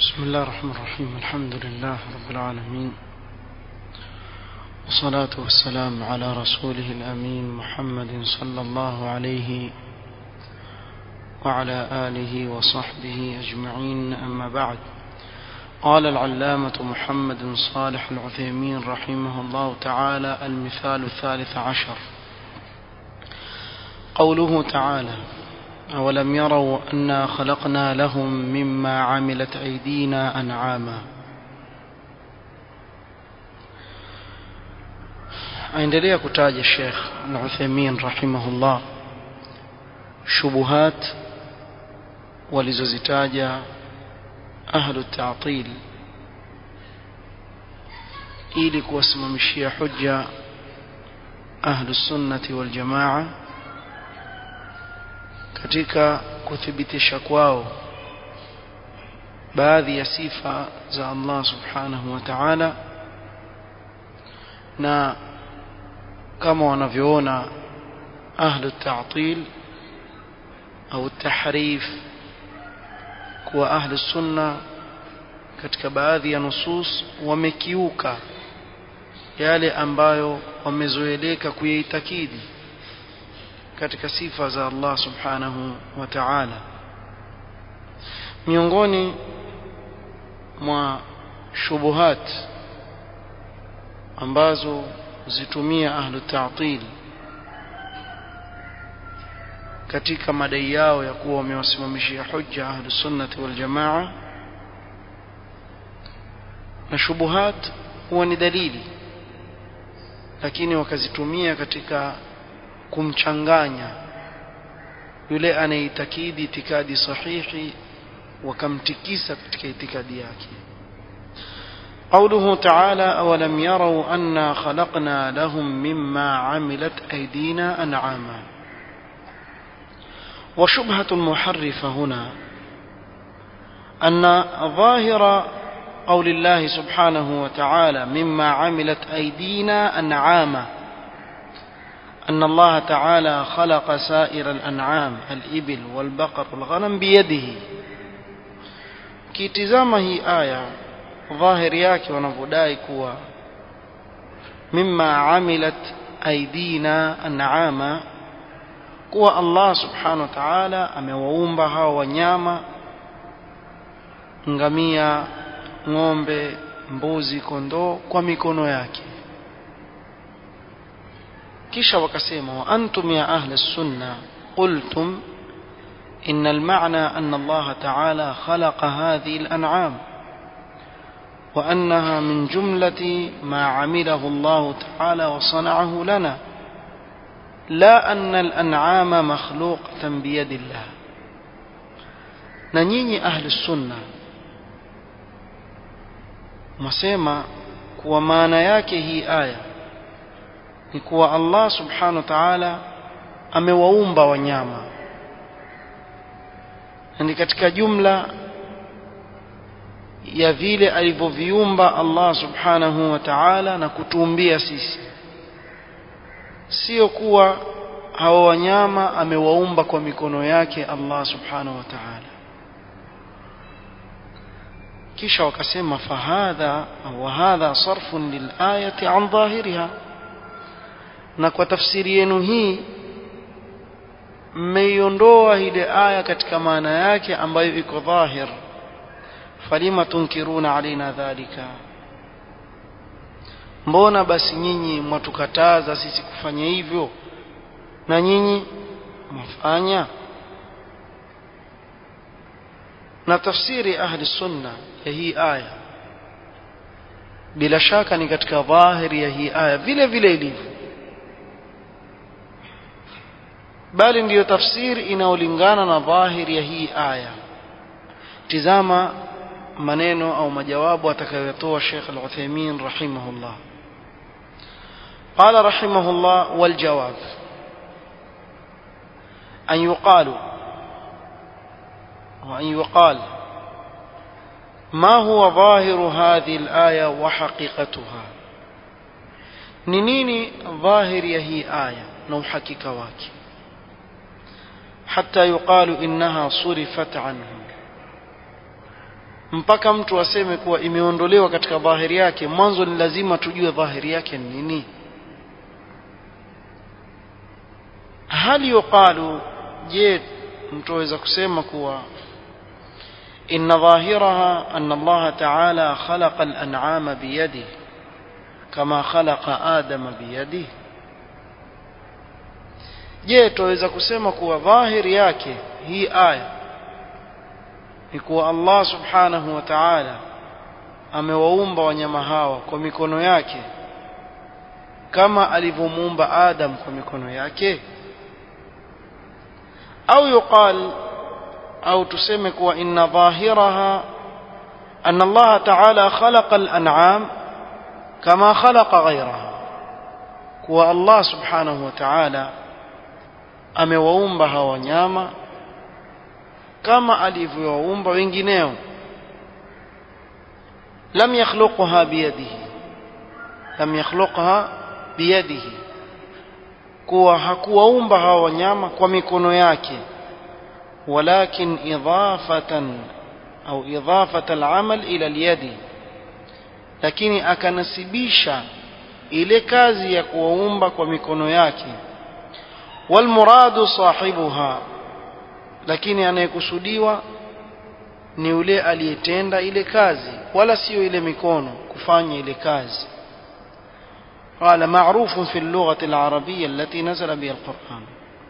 بسم الله الرحمن الرحيم الحمد لله رب العالمين والصلاة والسلام على رسوله الأمين محمد صلى الله عليه وعلى آله وصحبه أجمعين أما بعد قال العلامة محمد صالح العثيمين رحمه الله تعالى المثال الثالث عشر قوله تعالى أولم يروا أنا خلقنا لهم مما عملت أيدينا أنعاما aendelea kutaja Sheikh Al-Uthaymeen rahimahullah shubuhat walizozitaja ahlu ta'til ili kuwasimamishia hujja ahlu sunnati wal jamaa katika kuthibitisha kwao baadhi ya sifa za Allah subhanahu wa ta'ala na kama wanavyoona ahlu ta'til au tahrif kuwa ahlu sunna katika baadhi ya nusus wamekiuka yale ambayo wamezoeleka kuyaitakidi katika sifa za Allah subhanahu wa ta'ala miongoni mwa shubuhat ambazo zitumia ahlu ta'til katika madai yao ya kuwa wamewasimamishia hujja ahlu sunnati wal jamaa na shubuhat huwa ni dalili lakini wakazitumia katika kumchanganya yule anayeitakidi itikadi sahihi wakamtikisa katika itikadi yake قوله تعالى أولم يروا أنا خلقنا لهم مما عملت أيدينا أنعاما وشبهة المحرفة هنا أن ظاهر قول الله سبحانه وتعالى مما عملت أيدينا أنعاما أن الله تعالى خلق سائر الأنعام الإبل والبقر والغنم بيده kitizama hii aya dhahiri yake wanavyodai kuwa mimma amilat aidina an'ama kuwa Allah subhanahu wa ta'ala amewaumba hawa wanyama ngamia ng'ombe mbuzi kondoo kwa mikono yake kisha wakasema wa antum ya ahli sunna qultum إن المعنى أن الله تعالى خلق هذه الأنعام وأنها من جملة ما عمله الله تعالى وصنعه لنا لا أن الأنعام مخلوقة بيد الله ننيني أهل السنة مسيما kuwa maana yake hii aya ni kuwa Allah subhanahu wa ta'ala amewaumba wanyama na ni katika jumla ya vile alivyoviumba Allah subhanahu wa ta'ala na kutuumbia sisi sio kuwa hawa wanyama amewaumba kwa mikono yake Allah subhanahu wa ta'ala kisha wakasema fahadha wa hadha sarfun lilayati an dhahiriha na kwa tafsiri yenu hii mmeiondoa ile aya katika maana yake ambayo iko dhahir falima tunkiruna alaina dhalika mbona basi nyinyi mwatukataza sisi kufanya hivyo na nyinyi mwafanya na tafsiri ahli sunna ya hii aya bila shaka ni katika dhahiri ya hii aya vile vile ilivyo bali ndiyo tafsiri inayolingana na dhahiri ya hii aya tizama maneno au majawabu atakayotoa Sheikh Al-Uthaymeen rahimahullah قال رحمه الله والجواب أن يقال وأن يقال ما هو ظاهر هذه الآية وحقيقتها نيني ظاهر يهي آية نو حقيقة واكي حتى يقال إنها صرفت عنه mpaka mtu aseme kuwa imeondolewa katika dhahiri yake mwanzo ni lazima tujue dhahiri yake ni nini hal yuqalu je mtu aweza kusema kuwa إن ظاهرها أن الله تعالى خلق الأنعام بيده كما خلق آدم بيده je tuweza kusema kuwa dhahiri yake hii aya ni kuwa Allah subhanahu wa ta'ala amewaumba wanyama hawa kwa mikono yake kama alivyomuumba Adam kwa mikono yake au yuqal au tuseme kuwa inna dhahiraha anna Allah ta'ala khalaqa al-an'am kama khalaqa ghayraha kuwa Allah subhanahu wa ta'ala amewaumba hawa wanyama kama alivyowaumba wengineo lam yakhluqha biyadihi lam yakhluqha biyadihi kuwa hakuwaumba hawa wanyama kwa mikono yake ولكن إضافة أو إضافة العمل إلى اليد lakini akanasibisha ile kazi ya kuwaumba kwa mikono yake walmuradu sahibuha lakini anayekusudiwa ni yule aliyetenda ile kazi wala sio ile mikono kufanya ile kazi قال معروف في اللغة العربية التي نزل بها القرآن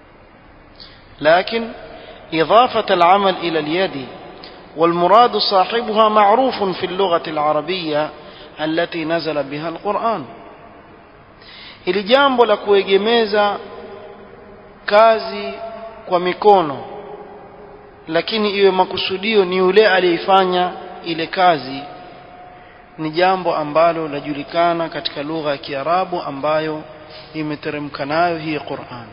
لكن إضافة العمل إلى اليد والمراد صاحبها معروف في اللغة العربية التي نزل بها القرآن ili jambo la kuegemeza kazi kwa mikono lakini iwe makusudio ni yule aliyeifanya ile kazi ni jambo ambalo lajulikana katika lugha ya Kiarabu ambayo imeteremka nayo hii Qur'an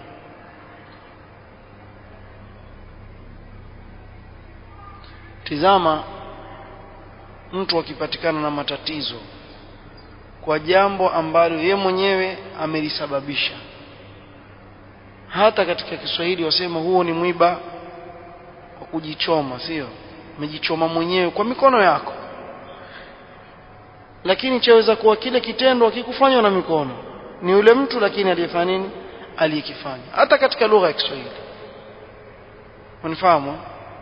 tizama mtu akipatikana na matatizo kwa jambo ambalo ye mwenyewe amelisababisha hata katika Kiswahili wasema huo ni mwiba wa kujichoma sio umejichoma mwenyewe kwa mikono yako lakini chaweza kuwa kile kitendo akikufanywa na mikono ni yule mtu lakini aliyefanya nini aliyekifanya hata katika lugha ya Kiswahili unifahamu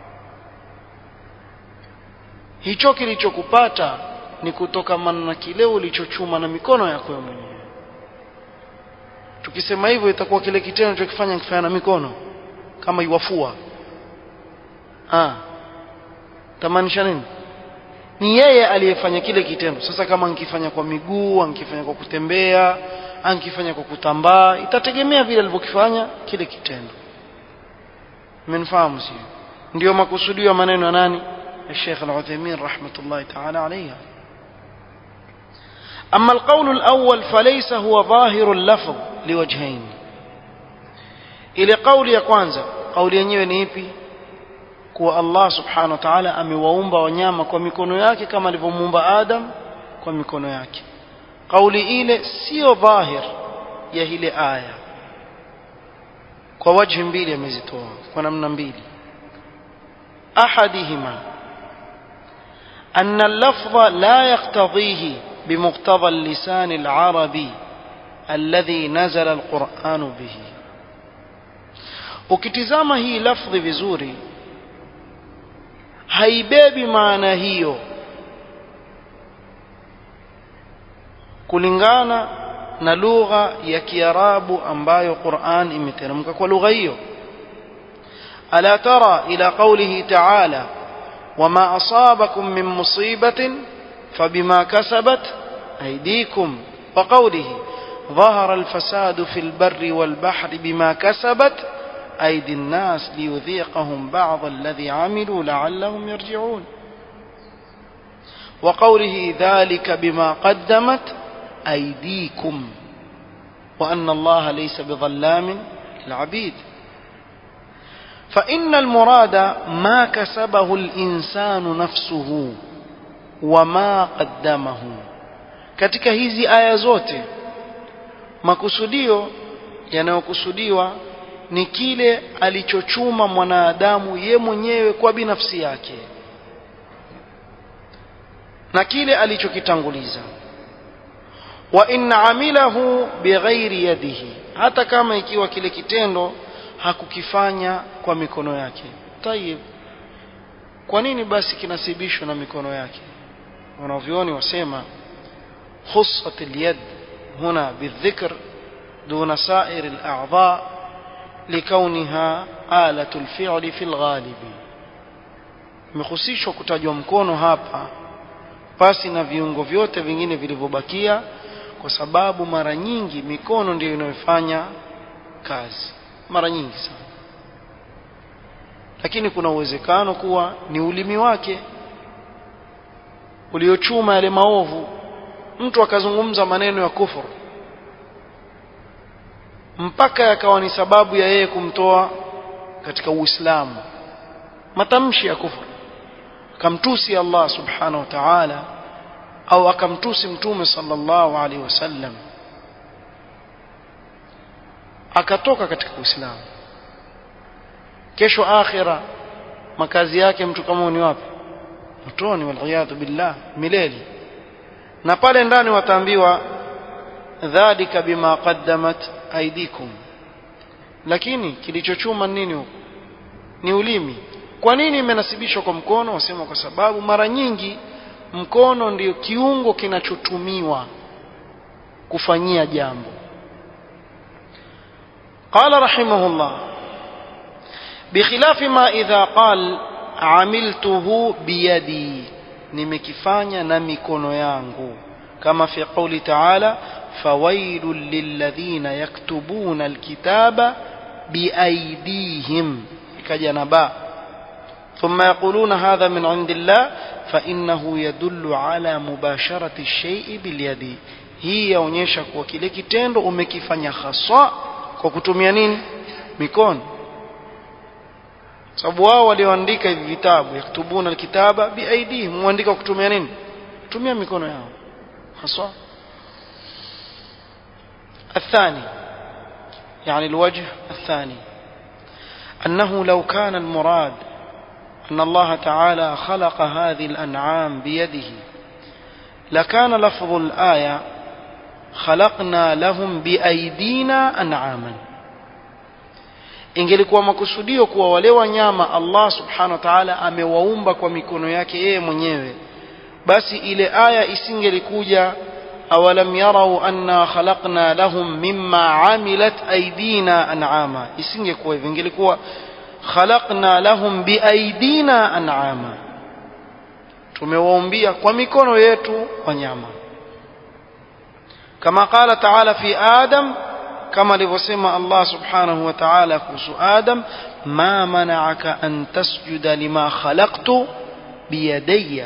hicho kilichokupata ni kutokamana na kile ulichochuma na mikono yako mwenyewe tukisema hivyo itakuwa kile kitendo chokifanya kifanya na mikono kama iwafua ah tamaanisha nini ni yeye aliyefanya kile kitendo sasa kama ankifanya kwa miguu ankifanya kwa kutembea ankifanya kwa kutambaa itategemea vile alivyokifanya kile kitendo mmenifahamu sio ndio makusudio ya maneno ya nani الشيخ العثيمين رحمة الله تعالى عليها أما القول الأول فليس هو ظاهر اللفظ لوجهين إلى قول ya kwanza قول yenyewe ni ipi kuwa Allah subhanahu wa ta'ala amewaumba wanyama kwa mikono yake kama alivyomuumba Adam kwa mikono yake kauli ile sio dhahir ya ile aya kwa wajhi mbili amezitoa kwa namna mbili ahadihima أن اللفظ لا يقتضيه بمقتضى اللسان العربي الذي نزل القرآن به ukitizama hii lafdhi vizuri haibebi maana hiyo kulingana na lugha ya kiarabu ambayo Qur'an imeteremka kwa lugha hiyo ala tara ila qawlihi ta'ala وما أصابكم من مصيبة فبما كسبت أيديكم وقوله ظهر الفساد في البر والبحر بما كسبت أيدي الناس ليذيقهم بعض الذي عملوا لعلهم يرجعون وقوله ذلك بما قدمت أيديكم وأن الله ليس بظلام للعبيد فإن المراد ما كسبه الإنسان نفسه وما قدمه katika hizi aya zote makusudio yanayokusudiwa ni kile alichochuma mwanadamu ye mwenyewe kwa binafsi yake na kile alichokitanguliza wa in amilahu bighairi yadihi hata kama ikiwa kile kitendo hakukifanya kwa mikono yake tayib kwa nini basi kinasibishwa na mikono yake wanavyoni wasema khussat alyad huna bidhikr duna sair al'a'dha likauniha alatu alfi'li fi alghalibi imehusishwa kutajwa mkono hapa pasi na viungo vyote vingine vilivyobakia kwa sababu mara nyingi mikono ndiyo inayofanya kazi mara nyingi sana lakini kuna uwezekano kuwa ni ulimi wake uliochuma yale maovu mtu akazungumza maneno ya kufuru mpaka yakawa ni sababu ya yeye kumtoa katika Uislamu matamshi ya kufuru akamtusi Allah subhanahu wa ta'ala au akamtusi mtume sallallahu alaihi wasallam akatoka katika Uislamu kesho akhira makazi yake mtu kama ni wapi motoni waliyadhu billah milele na pale ndani wataambiwa dhalika bima qaddamat aidikum lakini kilichochuma nini huko ni ulimi kwa nini imenasibishwa kwa mkono wasema kwa sababu mara nyingi mkono ndio kiungo kinachotumiwa kufanyia jambo قال رحمه الله بخلاف ما إذا قال عملته بيدي nimekifanya na mikono yangu kama fi qawli ta'ala fawailul lilladhina yaktubuna alkitaba biaydihim ikaja na ba thumma yaquluna hadha min indillah fa innahu yadullu ala mubasharati ash-shay'i bilyadi hii yaonyesha kuwa kile kitendo umekifanya haswa kwa kutumia nini mikono sababu wao walioandika hivi vitabu yaktubuna alkitaba biaidihim muandika kutumia nini kutumia mikono yao haswa الثاني يعني الوجه الثاني أنه لو كان المراد أن الله تعالى خلق هذه الأنعام بيده لكان لفظ الآية خلقنا لهم بأيدينا أنعاما ingelikuwa makusudio kuwa wale wanyama Allah subhanahu wa ta'ala amewaumba kwa mikono yake yeye mwenyewe basi ile aya isingelikuja awalam yarau anna khalaqna lahum mimma amilat aydina an'ama isingekuwa hivyo ingelikuwa khalaqna lahum biaidina an'ama tumewaumbia kwa mikono yetu wanyama kama qala ta'ala fi adam kama alivyosema Allah subhanahu wa ta'ala kuhusu Adam ma mana'aka an tasjuda lima khalaqtu biyadayya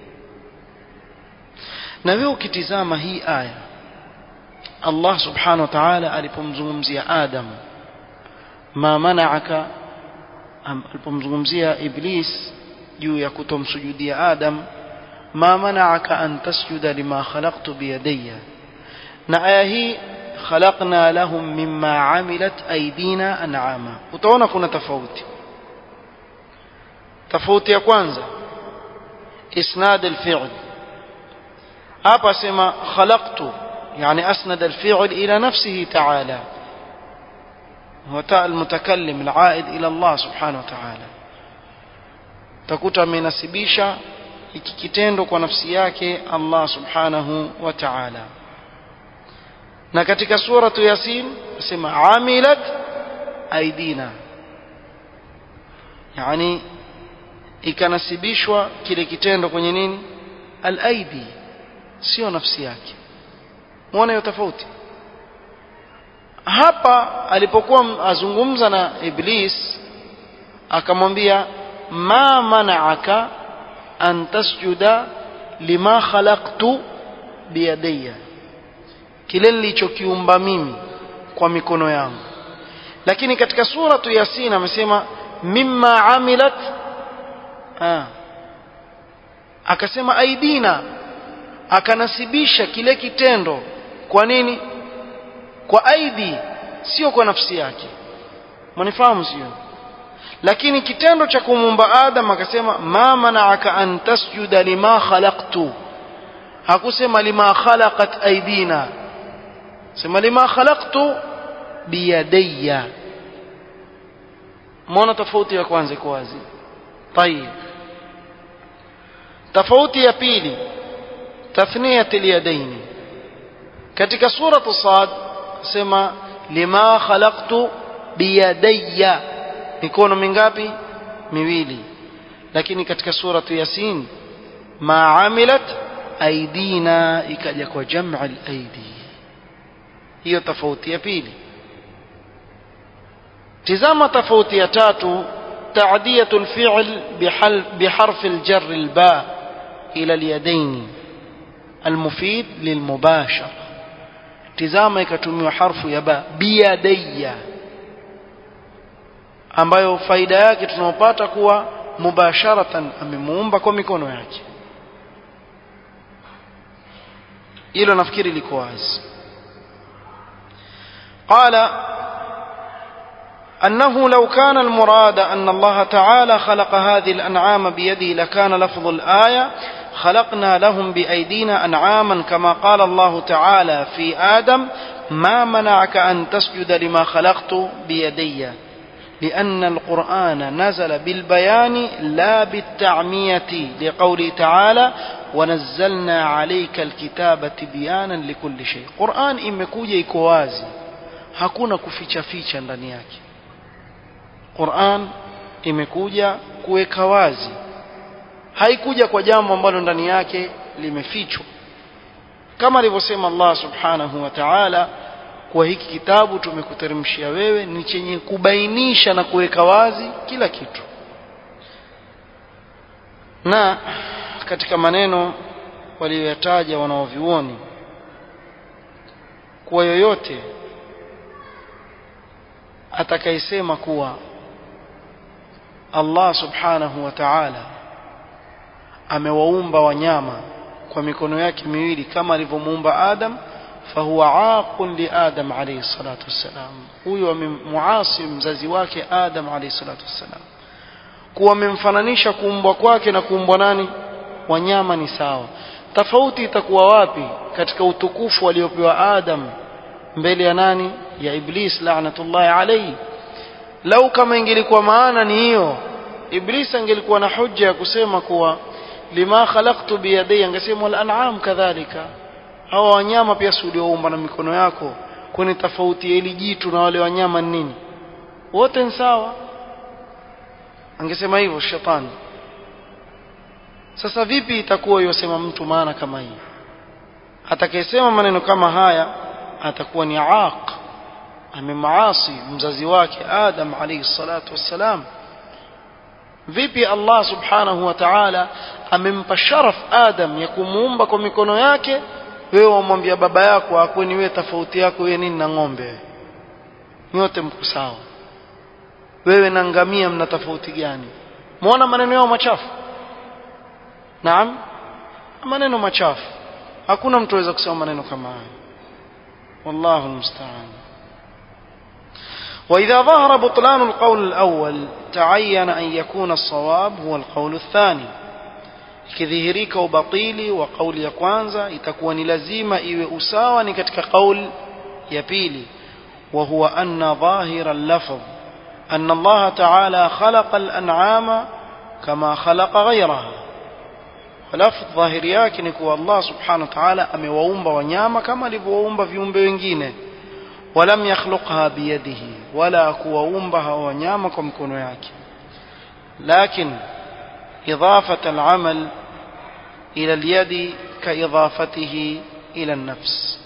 na wewe ukitizama hii aya Allah subhanahu wa ta'ala alipomzungumzia Adam ma mana'aka alipomzungumzia Iblis juu ya kutomsujudia Adam ma mana'aka an tasjuda lima khalaqtu biyadayya na aya hii khalaqna lahum mimma amilat aydina an'ama utaona kuna tofauti tofauti ya kwanza isnad al-fi'l hapa sema khalaqtu yani asnad al-fi'l ila nafsihi ta'ala هو تاء المتكلم العائد إلى الله سبحانه وتعالى تكوت amenasibisha hiki kitendo kwa nafsi yake Allah subhanahu wa ta'ala na katika suratu yasin nasema amilat aidina yani ikanasibishwa kile kitendo kwenye nini alaidi sio nafsi yake muone hiyo tofauti hapa alipokuwa azungumza na iblis akamwambia ma mana'aka an tasjuda lima khalaqtu biyadayya kile nilichokiumba mimi kwa mikono yangu lakini katika suratu yasin amesema mimma amilat ah akasema aidina akanasibisha kile kitendo kwa nini kwa aidi sio kwa nafsi yake mnifahamu sio lakini kitendo cha kumuumba adam akasema ma mana'aka an tasjuda lima khalaqtu hakusema lima khalaqat aidina sema lima khalaqtu biyadayya mbona tofauti ya kwanza iko wazi طيب tofauti ya pili tathniyat alyadaini katika suratu sad sema lima khalaqtu biyadayya mikono mingapi miwili lakini katika suratu yasin ma amilat aidina ikaja kwa jam'a al-aidi hiyo tofauti ya pili tizama tofauti ya tatu تعدية الفعل بحرف الجر الباء إلى اليدين المفيد للمباشرة tizama ikatumiwa harfu ya ba biyadayya ambayo faida yake tunaopata kuwa mubasharatan amemuumba kwa mikono yake hilo nafikiri liko wazi qala أنه لو كان المراد أن الله تعالى خلق هذه الأنعام بيده لكان لفظ الآية خلقنا لهم بأيدينا أنعاما كما قال الله تعالى في آدم ما منعك أن تسجد لما خلقت بيدي لأن القرآن نزل بالبيان لا بالتعمية لقوله تعالى ونزلنا عليك الكتاب تبيانا لكل شيء قرآن imekuja iko wazi hakuna kuficha ficha ndani yake Qur'an imekuja kuweka wazi haikuja kwa jambo ambalo ndani yake limefichwa kama alivyosema Allah subhanahu wa ta'ala kwa hiki kitabu tumekuteremshia wewe ni chenye kubainisha na kuweka wazi kila kitu na katika maneno waliyoyataja wanaovioni kuwa yoyote atakayesema kuwa Allah subhanahu wa ta'ala amewaumba wanyama kwa mikono yake miwili kama alivyomuumba Adam fahuwa aqun li Adam alayhi salatu wassalam huyo amemuasi mzazi wake Adam alayhi salatu wassalam kuwa amemfananisha kuumbwa kwake na kuumbwa nani wanyama ni sawa tofauti itakuwa wapi katika utukufu aliopewa Adam mbele ya nani ya Iblis la'natullahi alayhi lau kama ingelikuwa maana ni hiyo Iblis angelikuwa na hujja ya kusema kuwa lima khalaqtu biyadai angesema wal an'am kadhalika hawa wanyama pia si ulioumba na mikono yako kwani tofauti ya ili jitu na wale wanyama ni nini wote ni sawa angesema hivyo shetani sasa vipi itakuwa yosema mtu maana kama hii atakayesema maneno kama haya atakuwa ni aaq amemaasi mzazi wake Adam alayhi salatu wassalam vipi Allah subhanahu wa ta'ala amempa sharaf Adam ya kumuumba kwa mikono yake wewe wamwambia baba yako akweni wewe tofauti yako wewe nini na ng'ombe nyote mko sawa wewe na ngamia mna tofauti gani muona maneno yao machafu naam maneno machafu hakuna mtu aweza kusema maneno kama haya wallahu almusta'an وإذا ظهر بطلان القول الأول تعين أن يكون الصواب هو القول الثاني ikidhihirika ubatili wa kauli ya kwanza itakuwa ni lazima iwe usawa ni katika kauli ya pili wa huwa anna dhahira al-lafz anna Allah ta'ala khalaqa al-an'ama kama khalaqa ghayraha lafz dhahiri yake ni kuwa Allah subhanahu wa ta'ala amewaumba wanyama kama alivyowaumba viumbe wengine ولم يخلقها بيده ولا كوumba wanyama kwa mkono yake لكن إضافة العمل إلى اليد كإضافته إلى النفس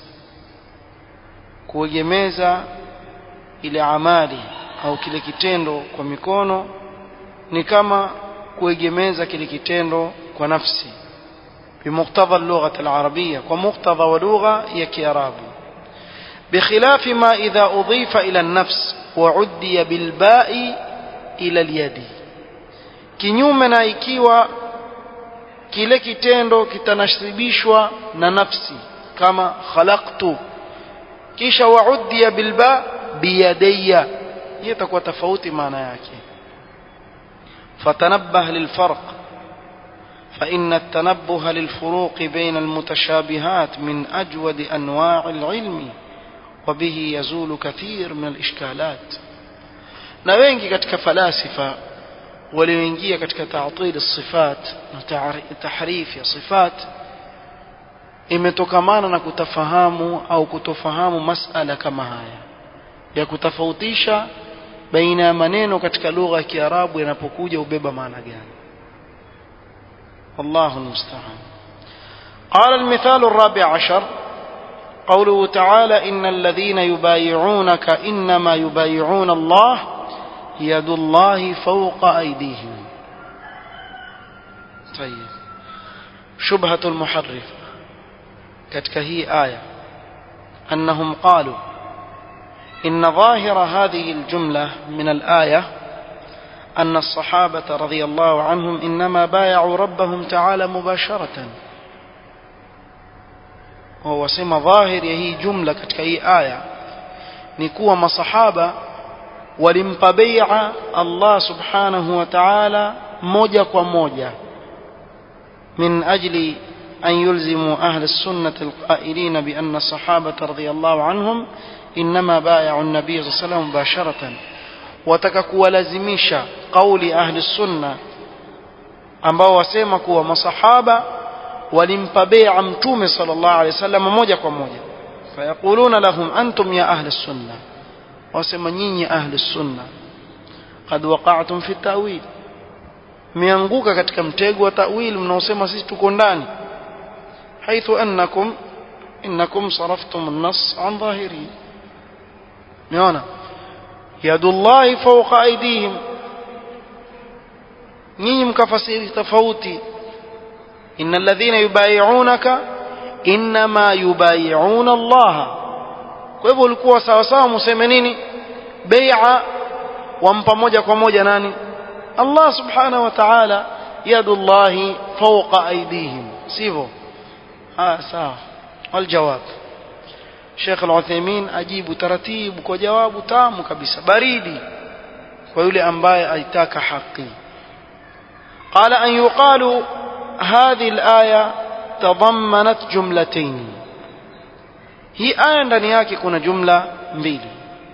kuegemeza ile amali au kile kitendo kwa mikono ni kama kuegemeza kile kitendo kwa nafsi bimuktadha lugha al-arabiyya kwa muktadha wa lugha ya kiarabu بخلاف ما إذا أضيف إلى النفس وعدي بالباء إلى اليد kinyume na ikiwa kile kitendo kitanasibishwa na nafsi kama khalaqtu kisha waudia bilba biyadayya hiyo itakuwa tofauti maana yake fatanabbah lilfarq فإن التنبه للفروق بين المتشابهات من أجود أنواع العلم وبه يزول كثير من الإشكالات na wengi katika falasifa walioingia katika ta'til sifat na tahrif ya sifat imetokamana na kutafahamu au kutofahamu masala kama haya ya kutofautisha baina ya maneno katika lugha ya Kiarabu yanapokuja ubeba maana gani والله المستعان قال المثال الرابع عشر قوله تعالى إن الذين يبايعونك إنما يبايعون الله يد الله فوق أيديهم طيب شبهة المحرف كتك هي آية أنهم قالوا إن ظاهر هذه الجملة من الآية أن الصحابة رضي الله عنهم إنما بايعوا ربهم تعالى مباشرة وهو سما ظاهر هي جملة كتك هي آية نكوى مصحابة walimpa bai'a Allah subhanahu wa ta'ala moja kwa moja min ajli an yulzimu ahli sunnah alqa'ilin bi anna sahabata radiyallahu anhum inma bai'u an-nabiy sallallahu alayhi wasallam mubasharatan wataka kuwalazimisha kauli ahli sunna ambao wasema kuwa masahaba walimpa bai'a mtume sallallahu alayhi wasallam moja kwa moja fayaquluna lahum antum ya ahli sunnah wasema nyinyi ahli sunna qad waqa'tum fi ta'wil mianguka katika mtego wa ta'wil mnaosema sisi tuko ndani haithu annakum innakum saraftum an-nass an dhahiri naona yadullahi fawqa aydihim nyinyi mkafasiri tofauti innal ladhina yubayi'unaka inma yubayi'una Allah kwa hivyo ulikuwa sawa sawa museme nini bai'a wampa moja kwa moja nani Allah subhanahu wa ta'ala yadullahi fawqa aydihim sivyo ah sawa aljawab Sheikh Al-Uthaymeen ajibu taratibu kwa jawabu tamu kabisa baridi kwa yule ambaye aitaka haki قال أن يقال هذه الآية تضمنت جملتين hii aya ndani yake kuna jumla mbili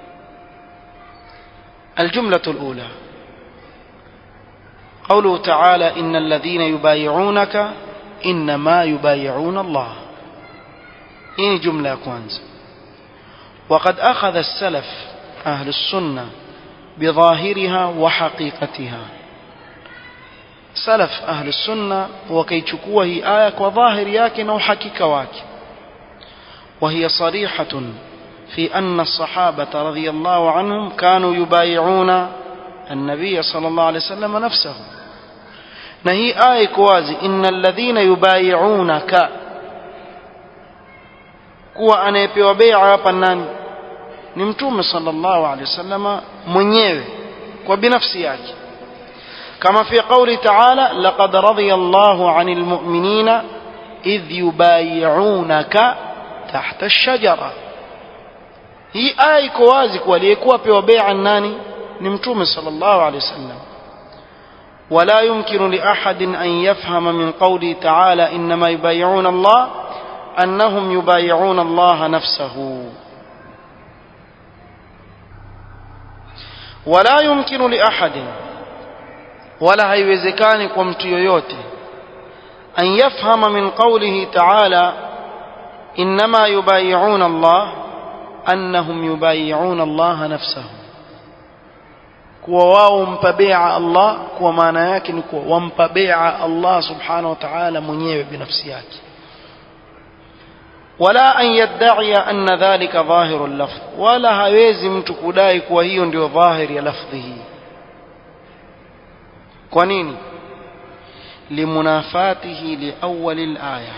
الجملة الأولى قوله تعالى إن الذين يبايعونك إنما يبايعون الله إن جملة كوانز وقد أخذ السلف أهل السنة بظاهرها وحقيقتها سلف أهل السنة وكيتشكوه آية وظاهر ياكن وحقيقة واكن وهي صريحة في أن الصحابة رضي الله عنهم كانوا يبايعون النبي صلى الله عليه وسلم نفسه نهي آية كوازي إن الذين يبايعونك kuwa anayepewa bai'a hapa nani ni mtume sallallahu alaihi wasallam mwenyewe kwa binafsi yake kama fi qawli ta'ala laqad radiyallahu 'anil mu'minina idh yubayi'unaka tahta ash-shajara hii aya iko wazi kwa aliyekuwa pewa bai'a nani ni mtume sallallahu alaihi wasallam ولا يمكن لأحد أن يفهم من قوله تعالى إنما يبايعون الله أنهم يبايعون الله نفسه ولا يمكن لأحد ولا هيوزكان قمت يوتي أن يفهم من قوله تعالى إنما يبايعون الله أنهم يبايعون الله نفسه kuwa wao mpa bai'a Allah kwa maana yake ni kuwa wampa bai'a Allah subhanahu wa ta'ala mwenyewe binafsi yake wala an yadda'i anna dhalika dhahiru al-lafz wala hawezi mtu kudai kuwa hiyo ndio dhahiri ya lafdhi hii kwa nini limunafatihi liawwal al-aya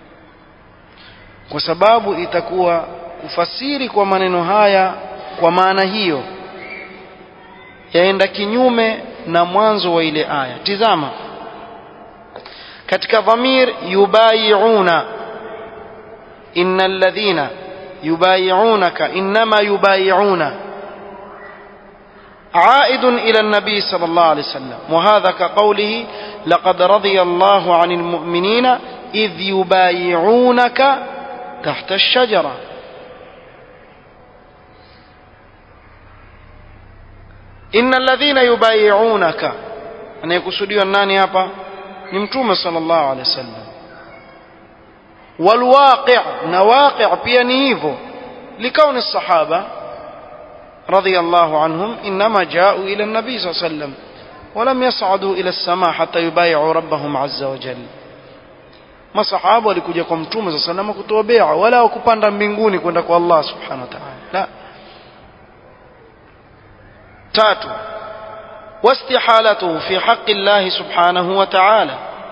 kwa sababu itakuwa kufasiri kwa maneno haya kwa maana hiyo yaenda kinyume na mwanzo wa ile aya tizama katika dhamir yubayiuna innal ladhina yubayiunaka inma yubayiuna عائد إلى النبي صلى الله عليه وسلم وهذا كقوله لقد رضي الله عن المؤمنين إذ يبايعونك تحت الشجرة إن الذين يبايعونك أن يقصدوا الناني هapa ni mtume sallallahu alaihi wasallam والواقع نواقع pia ni hivyo لكون الصحابة رضي الله عنهم إنما جاءوا إلى النبي صلى الله عليه وسلم ولم يصعدوا إلى السماء حتى يبايعوا ربهم عز وجل masahaba walikuja kwa mtume saa salama kutoa bea wala wakupanda mbinguni kwenda kwa allah subhanahu wa taala la tatu واستحالته في حق الله سبحانه وتعالى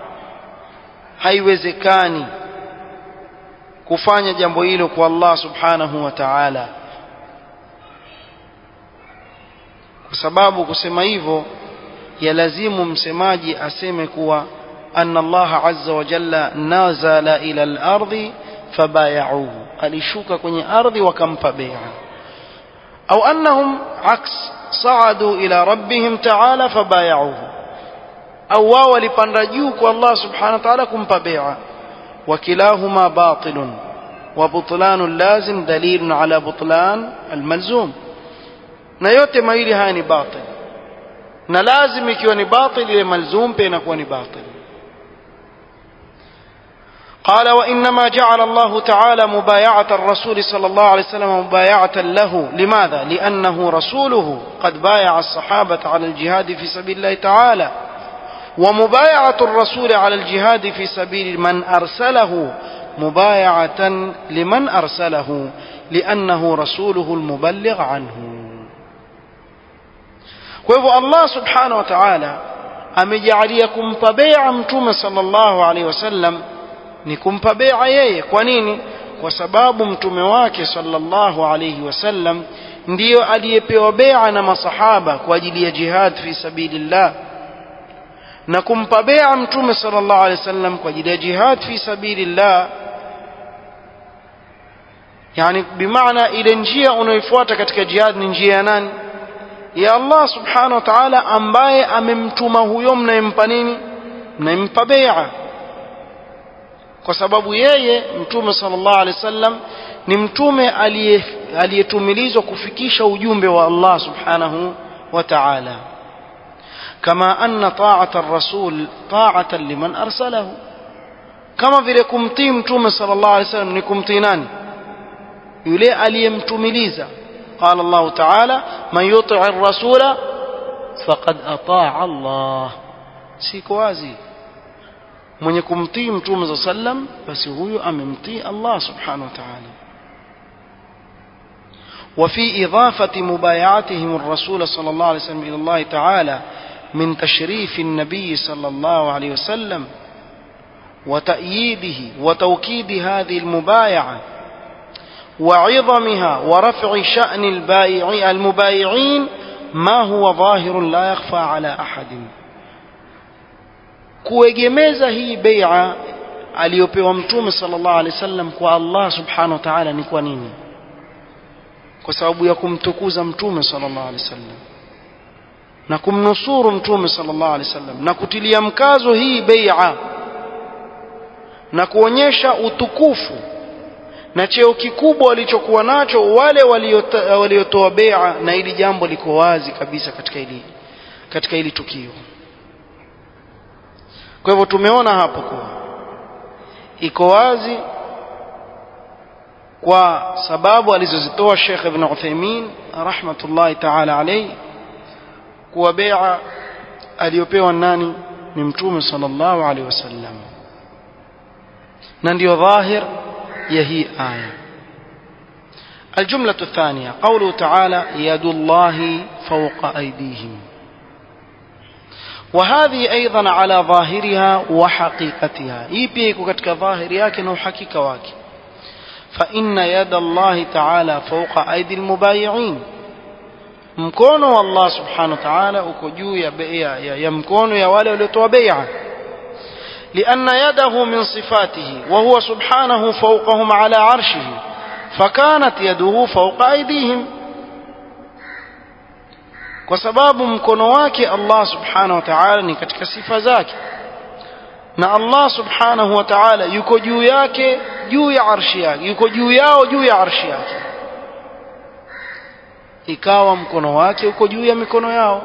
haiwezekani kufanya jambo hilo kwa Allah subhanahu wa ta'ala kwa sababu kusema hivyo yalazimu msemaji aseme kuwa anna Allah azza wa jalla nazala ila al-ardi fabayauhu alishuka kwenye ardhi wakampa bai'a au annahum aks صعدوا إلى ربهم تعالى فبايعوه أو واو لبندجوك والله سبحانه وتعالى كم بيعا وكلاهما باطل وبطلان لازم دليل على بطلان الملزوم na yote mawili haya ni batil na lazim ikiwa ni batil ile malzum pia inakuwa ni batil قال وإنما جعل الله تعالى مبايعة الرسول صلى الله عليه وسلم مبايعة له لماذا؟ لأنه رسوله قد بايع الصحابة على الجهاد في سبيل الله تعالى ومبايعة الرسول على الجهاد في سبيل من أرسله مبايعة لمن أرسله لأنه رسوله المبلغ عنه وهو الله سبحانه وتعالى أمجعليكم فبيع متوم صلى الله عليه وسلم ni kumpa bea yeye kwa nini kwa sababu mtume wake sallallahu alayhi wasallam ndiyo aliyepewa bea na masahaba kwa ajili ya jihad fi sabilillah na kumpa bea mtume sallallahu alayhi wasallam kwa ajili ya jihad fi sabilillah yani bimaana ile njia unayofuata katika jihad ni njia ya nani ya Allah subhanahu wa ta'ala ambaye amemtuma huyo mnayempa nini mnayempa bea kwa sababu yeye mtume sallallahu alaihi wasallam ni mtume aliyetumilizwa kufikisha ujumbe wa Allah subhanahu wa ta'ala kama anna ta'ata ar-rasul ta'atan liman arsalahu kama vile kumtii mtume sallallahu alaihi wasallam ni kumtii nani yule aliyemtumiliza قال الله تعالى من يطع الرسول فقد أطاع الله سيكو wazi mwenye kumtii mtume za sallam basi huyo amemtii Allah subhanahu wa ta'ala وفي إضافة مبايعتهم الرسول صلى الله عليه وسلم إلى الله تعالى من تشريف النبي صلى الله عليه وسلم وتأييده وتوكيد هذه المبايعة وعظمها ورفع شأن البائع المبايعين ما هو ظاهر لا يخفى على أحد kuegemeza hii bai'a aliyopewa mtume sallallahu alaihi wasallam kwa Allah subhanahu wa ta'ala ni kwa nini kwa sababu ya kumtukuza mtume sallallahu alaihi wasallam na kumnusuru mtume sallallahu alaihi wasallam na kutilia mkazo hii bai'a na kuonyesha utukufu na cheo kikubwa walichokuwa nacho wale waliotoa bai'a na ili jambo liko wazi kabisa katika hili katika hili tukio kwa hivyo tumeona hapo kuwa iko wazi kwa sababu alizozitoa Sheikh Ibn Uthaymeen rahmatullahi ta'ala alayhi kuwa bai'a aliyopewa nani ni mtume sallallahu alayhi wasallam na ndio dhahir ya hii aya الجملة الثانية قوله تعالى يد الله فوق أيديهم وهذه أيضا على ظاهرها وحقيقتها يبيك كتك ظاهر ياكن وحقيقة واكي فإن يد الله تعالى فوق أيدي المبايعين mkono wa Allah subhanahu wa ta'ala uko juu ya, ya, ya, ya mkono ya wale waliotoa bai'a لأن يده من صفاته وهو سبحانه فوقهم على عرشه فكانت يده فوق أيديهم kwa sababu mkono wake Allah subhanahu wa ta'ala ni katika sifa zake na Allah subhanahu wa ta'ala yuko juu yake juu ya arshi yake yuko juu yao juu ya arshi yake ikawa mkono wake uko juu ya mikono yao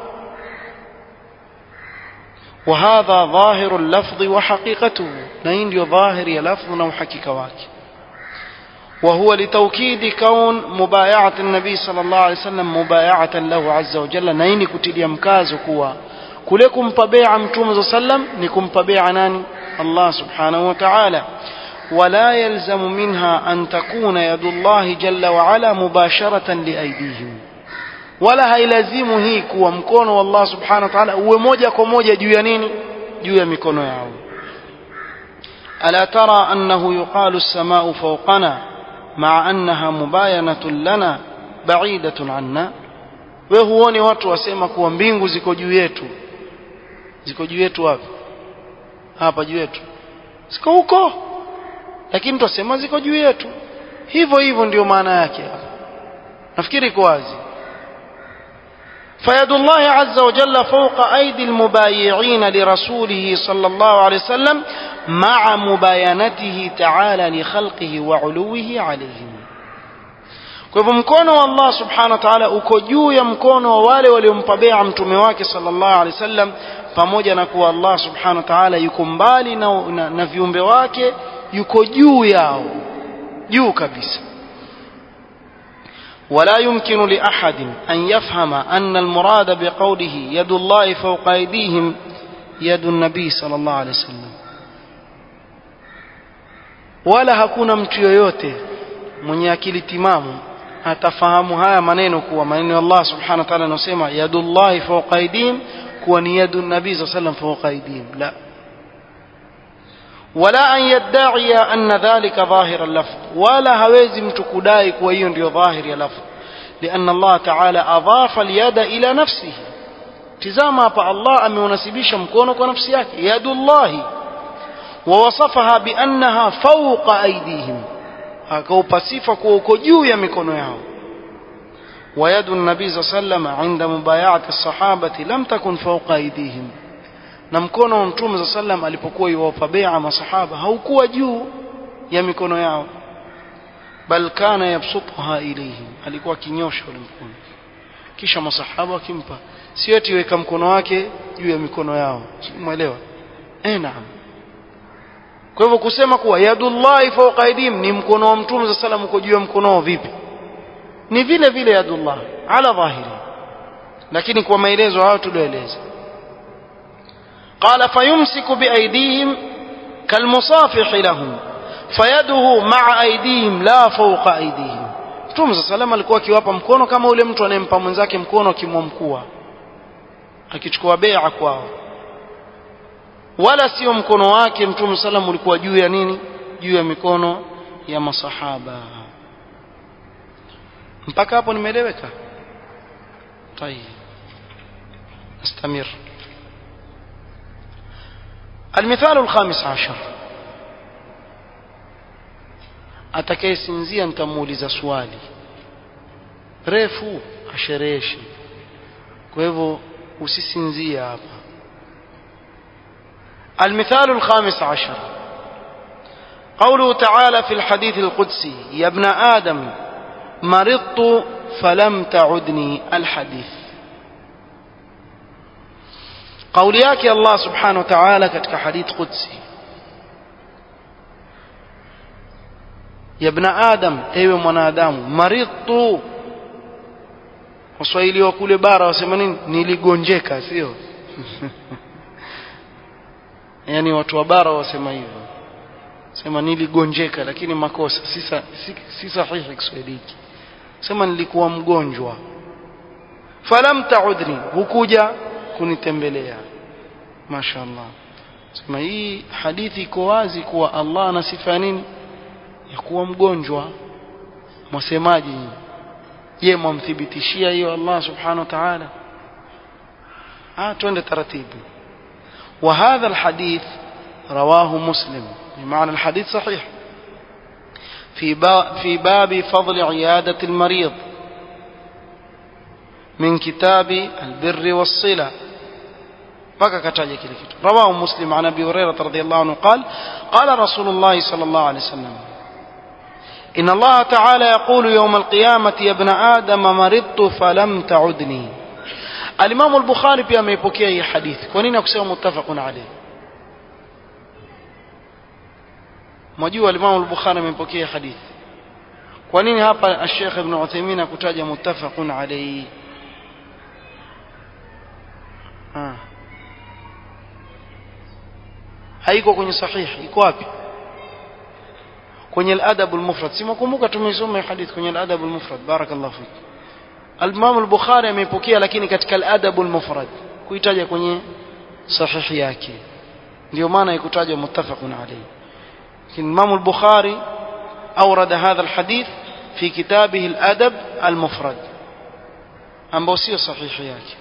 وهذا ظاهر اللفظ وحقيقته نين ظاهر يلفظ وحقيقة واكي وهو لتوكيد كون مبايعة النبي صلى الله عليه وسلم مبايعة له عز وجل نين كتل يمكاز كوا كلكم طبيعة متوم صلى الله عليه وسلم نكم طبيعة ناني الله سبحانه وتعالى ولا يلزم منها أن تكون يد الله جل وعلا مباشرة لأيديهم wala hailazimu hii kuwa mkono wa Allah subhanahu wa ta'ala uwe moja kwa moja juu ya nini juu ya mikono yao ala tara annahu yuqalu as-samaa'u fawqana ma'a annaha mubayanatun lana ba'idatun anna we huoni watu wasema kuwa mbingu ziko juu yetu ziko juu yetu wapi hapa juu yetu ziko huko lakini tutasema ziko juu yetu hivyo hivyo ndio maana yake nafikiri iko wazi فيد الله عز وجل فوق أيدي المبايعين لرسوله صلى الله عليه وسلم مع مباينته تعالى لخلقه وعلوه عليهم kwa hivyo mkono wa Allah subhanahu wa ta'ala uko juu ya mkono wa wale waliompabea mtume wake sallallahu alaihi wasallam pamoja na kuwa Allah subhanahu wa ta'ala yuko mbali na, na, na viumbe wake yuko juu yao juu kabisa ولا يمكن لأحد أن يفهم أن المراد بقوله يد الله فوق أيديهم يد النبي صلى الله عليه وسلم wala hakuna mtu yoyote mwenye akili timamu atafahamu haya maneno kuwa maneno ya Allah subhanahu wa ta'ala anasema yadullahi fawqa aydihim kuwa ni yadu nabii sallallahu alayhi wasallam fawqa aydihim la wala an yadda'iya anna dhalika dhahira al-lafz wala hawezi mtu kudai kuwa hiyo ndio dhahiri ya lafz لأن الله تعالى أضاف اليد إلى نفسه تزama hapa Allah ameunasibisha mkono kwa nafsi yake yadullahi ووصفها بأنها فوق أيديهم akaupa sifa kuwa uko juu ya mikono yao ويد النبي صلى الله عليه وسلم عند مبايعة الصحابة لم تكن فوق أيديهم na mkono wa mtume za sallam alipokuwa yuwapa bai'a masahaba haukuwa juu ya mikono yao bal kana yabsutha ilayhim alikuwa kinyosha ule mkono kisha masahaba wakimpa sio eti weka mkono wake juu ya mikono yao umeelewa eh naam kwa hivyo kusema kuwa yadullahi fawqa aydihim ni mkono wa mtume za sallam uko juu ya mkono wao vipi ni vile vile yadullah ala dhahiri lakini kwa maelezo hayo tulioeleza قال فيمسك بأيديهم كالمصافح لهم فيده مع أيديهم لا فوق أيديهم Mtume صلى الله alikuwa akiwapa mkono kama ule mtu anayempa mwenzake mkono akimwamkua akichukua bai'a kwao wala sio mkono wake Mtume sallam ulikuwa juu ya nini juu ya mikono ya masahaba mpaka hapo nimeeleweka طيب نستمر المثال الخامس عشر atakayesinzia nitamuuliza swali refu ashereheshe kwa hivyo usisinzie hapa المثال الخامس عشر قوله تعالى في الحديث القدسي يا ابن آدم مرضت فلم تعدني الحديث قول yake Allah subhanahu wa ta'ala katika hadith qudsi ya ibn adam ewe mwanadamu maridtu waswahili wa kule bara wasema nini niligonjeka sio yani watu wa bara wasema hivyo sema niligonjeka lakini makosa si, si, si sahihi kiswahili hiki sema nilikuwa mgonjwa falam taudni hukuja kunitembelea mashaallah sema hii hadithi iko wazi kuwa Allah ana sifa nini ya kuwa mgonjwa mwasemaji je mwamthibitishia hiyo Allah subhanahu wa ta'ala ah twende taratibu وهذا الحديث رواه مسلم بمعنى الحديث صحيح في باب في باب فضل عيادة المريض min kitabi albirri wassila mpaka kataja kile kitu rawahu muslim an abi hurairah radhiyallahu anhu qala qala rasulullah sallallahu alayhi wasallam إن الله تعالى يقول يوم القيامة يا ابن آدم مرضت فلم تعدني الإمام البخاري pia ameipokea hii hadithi kwa nini akusema muttafaqun alayh mwajua al-Imam al-Bukhari ameipokea hadithi kwa nini hapa Sheikh Ibn Uthaymeen akutaja muttafaqun alayhi ah haiko kwenye sahihi iko wapi kwenye al-adab al-mufrad simakumbuka tumeisoma hadithi kwenye al-adab al-mufrad barakallahu fik al-Imam al-Bukhari ameipokea lakini katika al-adab al-mufrad kuitaja kwenye sahihi yake ndio maana ikutajwa muttafaqun alayhi الإمام البخاري أورد هذا الحديث في كتابه الأدب المفرد أم بوسيو صحيح yake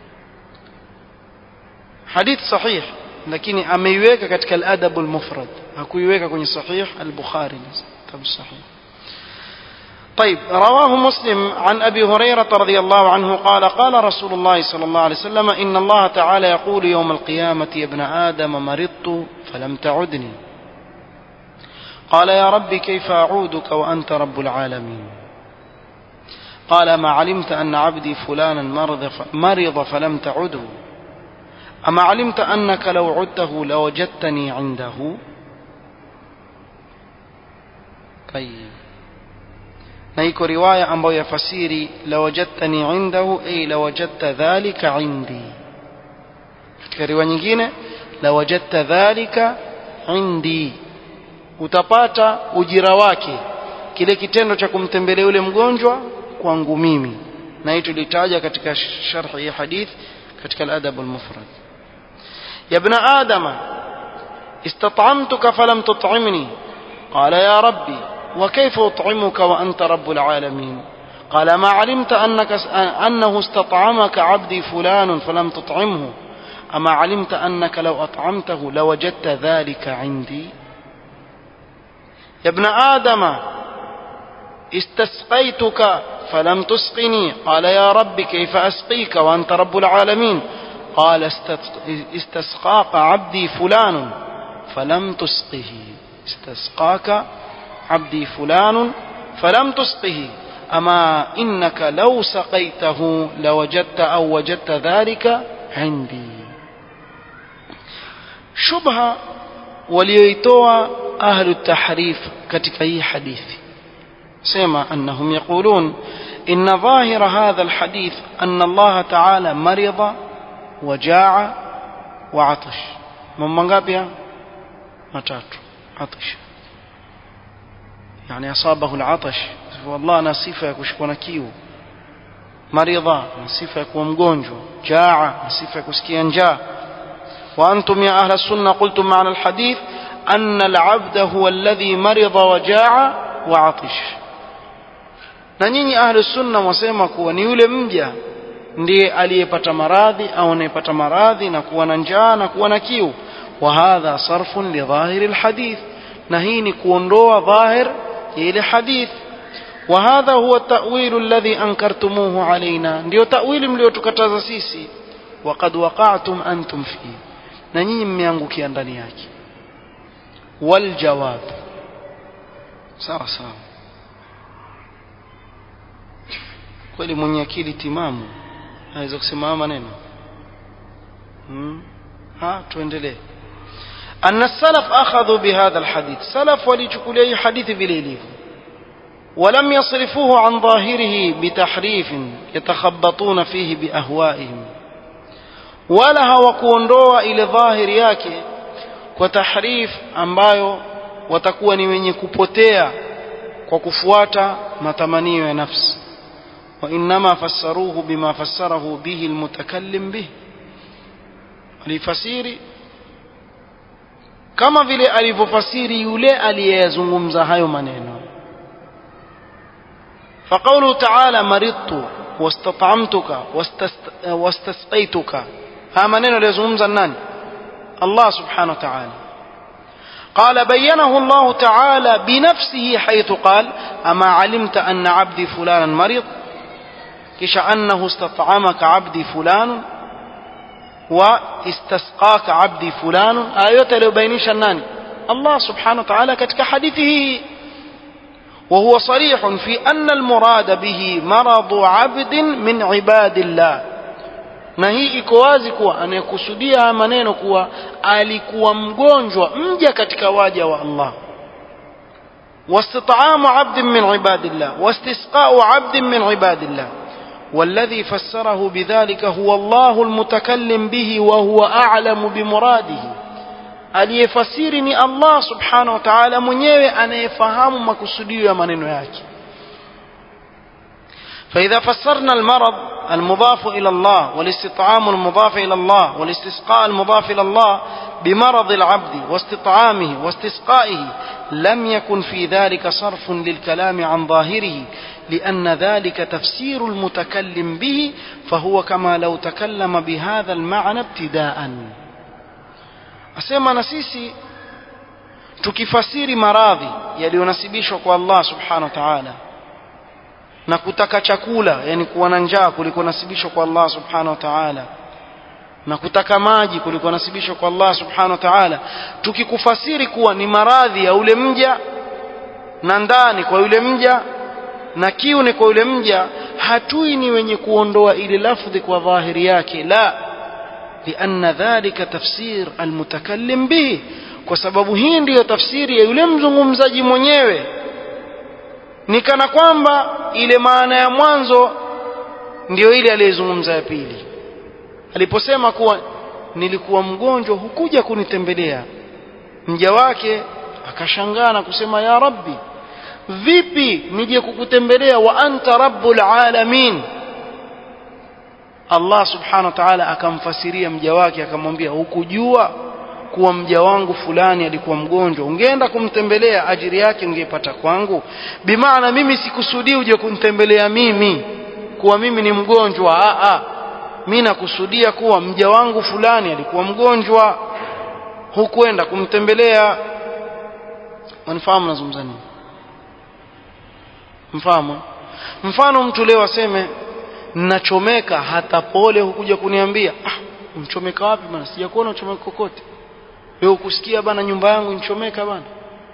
حديث صحيح lakini ameiweka katika al-adab al-mufrad hakuiweka kwenye sahih al-bukhari kitabu sahih طيب رواه مسلم عن أبي هريرة رضي الله عنه قال قال رسول الله صلى الله عليه وسلم إن الله تعالى يقول يوم القيامة يا ابن آدم مرضت فلم تعدني قال يا رب كيف أعودك وأنت رب العالمين قال ما علمت أن عبدي فلانا مرض, مرض فلم تعده أما علمت أنك لو عدته لوجدتني عنده طيب نيكو رواية أمبو يفسيري لوجدتني عنده أي لوجدت ذلك عندي katika riwaya nyingine lawajadta dhalika indi utapata ujira wake kile kitendo cha kumtembelea yule mgonjwa kwangu mimi na hii tulitaja katika sharhi ya hadith katika al-adab al-mufrad ya ibn adama istat'amtuka falam tut'imni qala ya rabbi wa kayfa ut'imuka wa anta rabbul alamin قال ما علمت أنك أنه استطعمك عبدي فلان فلم تطعمه أما علمت أنك لو أطعمته لوجدت ذلك عندي يا ابن آدم استسقيتك فلم تسقني قال يا رب كيف أسقيك وأنت رب العالمين قال استسقاك عبدي فلان فلم تسقه استسقاك عبدي فلان فلم تسقه أما إنك لو سقيته لوجدت أو وجدت ذلك عندي شبهة وليتوى أهل التحريف katika hii hadithi sema أنهم يقولون إن ظاهر هذا الحديث أن الله تعالى مرض وجاع وعطش من منغابها matatu عطش يعني أصابه العطش والله أنا صفة يكشكو نكيو مريضة صفة يكو مgonjwa جاع صفة يكسكي njaa وأنتم يا أهل السنة قلتم معنى الحديث أن العبد هو الذي مرض وجاع وعطش na nyinyi ahlu sunna mwasema kuwa ni yule mja ndiye aliyepata maradhi au anayepata maradhi na kuwa na njaa na kuwa na kiu wa hadha sarfun li dhahiri alhadith na hii ni kuondoa dhahir ya ile hadith wa hadha huwa ta'wil alladhi ankartumuhu alaina ndio ta'wili mliotukataza sisi waqad waqa'tum antum fihi na nyinyi mmeangukia ndani yake wal jawab sawa sawa kweli mwenye akili timamu aweza kusema maneno hmm? ha tuendelee أن السلف أخذوا بهذا الحديث سلف وليشكلي حديث بليليه ولم يصرفوه عن ظاهره بتحريف يتخبطون فيه بأهوائهم wala hawakuondoa ile dhahiri yake kwa tahrif ambayo watakuwa ni wenye kupotea kwa kufuata matamanio ya nafsi wa inma fassaruhu bima fassarahu bihi almutakallim bih alifasiri kama vile alivyofasiri yule aliyezungumza hayo maneno فقوله تعالى مرضت واستطعمتك واستسقيتك ها maneno aliyozungumza nani Allah subhanahu wa ta'ala قال بينه الله تعالى بنفسه حيث قال أما علمت أن عبدي فلانا مريض kisha annahu istat'amaka 'abdi fulan wa istasqaka 'abdi fulan ayote aliyobainisha nani Allah subhanahu wa ta'ala katika hadithi hii وهو صريح في أن المراد به مرض عبد من عباد الله na hii iko wazi kuwa anayekusudia haya maneno kuwa alikuwa mgonjwa mja katika waja wa Allah واستطعام عبد من عباد الله واستسقاء عبد من عباد الله والذي فسره بذلك هو الله المتكلم به وهو أعلم بمراده aliyefasiri ni Allah subhanahu wa ta'ala mwenyewe anayefahamu makusudio ya maneno yake فإذا فسرنا المرض المضاف إلى الله والاستطعام المضاف إلى الله والاستسقاء المضاف إلى الله بمرض العبد واستطعامه واستسقائه لم يكن في ذلك صرف للكلام عن ظاهره لأن ذلك تفسير المتكلم به فهو كما لو تكلم بهذا المعنى ابتداءً asema na sisi tukifasiri maradhi yaliyonasibishwa kwa Allah subhanahu wa ta'ala na kutaka chakula yani kuwa na njaa kulikonasibishwa kwa Allah subhanahu wa ta'ala na kutaka maji kulikonasibishwa kwa Allah subhanahu wa ta'ala tukikufasiri kuwa ni maradhi ya ule mja na ndani kwa yule mja na kiu ni kwa yule mja hatui ni wenye kuondoa ile lafdhi kwa dhahiri yake la لأن ذلك تفسير المتكلم به kwa sababu hii ndiyo tafsiri ya yule mzungumzaji mwenyewe ni kana kwamba ile maana ya mwanzo ndiyo ile aliyezungumza ya pili aliposema kuwa nilikuwa mgonjwa hukuja kunitembelea mja wake akashangaa na kusema ya rabbi vipi nije kukutembelea wa anta rabbul alamin Allah subhanahu wa ta'ala akamfasiria mja wake akamwambia hukujua kuwa mja wangu fulani alikuwa mgonjwa ungeenda kumtembelea ajiri yake ungeipata kwangu bimaana mimi sikusudii uje kunitembelea mimi kuwa mimi ni mgonjwa a a mimi nakusudia kuwa mja wangu fulani alikuwa mgonjwa hukwenda kumtembelea wanifahamu nazungumza nini mfahamu mfano mtu leo aseme nachomeka hata pole hukuja kuniambia ah umchomeka wapi bana sijakuona uchomeka kokote wewe ukusikia bana nyumba yangu inchomeka bana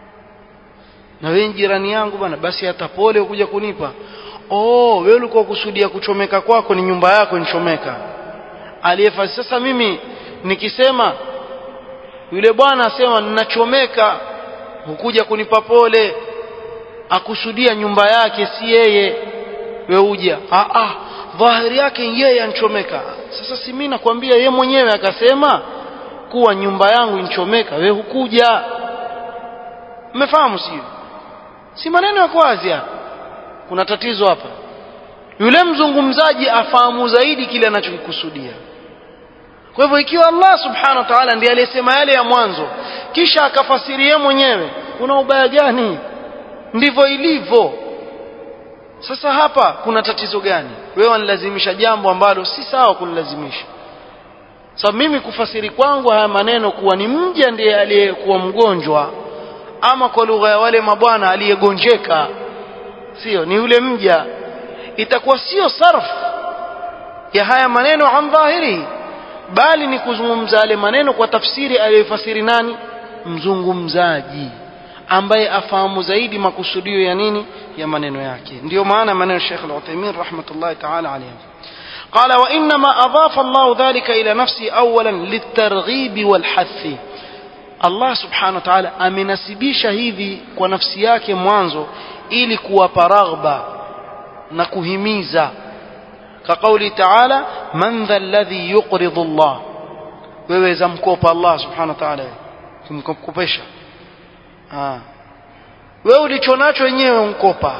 na wewe jirani yangu bana basi hata pole hukuja kunipa oh wewe ulikuwa kusudia kuchomeka kwako ni nyumba yako inchomeka aliyefasi sasa mimi nikisema yule bwana asema ninachomeka hukuja kunipa pole akusudia nyumba yake si yeye wewe uja ah ah dhahiri yake yeye anchomeka sasa si mimi nakwambia yeye mwenyewe akasema kuwa nyumba yangu inchomeka wewe hukuja mmefahamu sio si maneno ya wazi hapa kuna tatizo hapa yule mzungumzaji afahamu zaidi kile anachokikusudia kwa hivyo ikiwa Allah subhanahu wa ta'ala ndiye aliyesema yale ya mwanzo kisha akafasiria mwenyewe kuna ubaya gani ndivyo ilivyo sasa hapa kuna tatizo gani wewe wanilazimisha jambo ambalo si sawa kunilazimisha sababu mimi kufasiri kwangu haya maneno kuwa ni mja ndiye aliyekuwa mgonjwa ama kwa lugha ya wale mabwana aliyegonjeka sio ni yule mja itakuwa sio sarf ya haya maneno an dhahiri bali ni kuzungumza yale maneno kwa tafsiri aliyofasiri nani mzungumzaji ambaye afahamu zaidi makusudio ya nini ya maneno yake ndio maana maneno Sheikh Al-Uthaymeen rahmatullahi ta'ala alayhi قال وإنما أضاف الله ذلك إلى نفسه أولا للترغيب والحث Allah subhanahu wa ta'ala amenasibisha hivi kwa nafsi yake mwanzo ili kuwapa raghba na kuhimiza كقوله تعالى من ذا الذي يقرض الله wewe za mkopa Allah subhanahu wa ta'ala kumkopesha ah wewe ulicho nacho wenyewe unkopa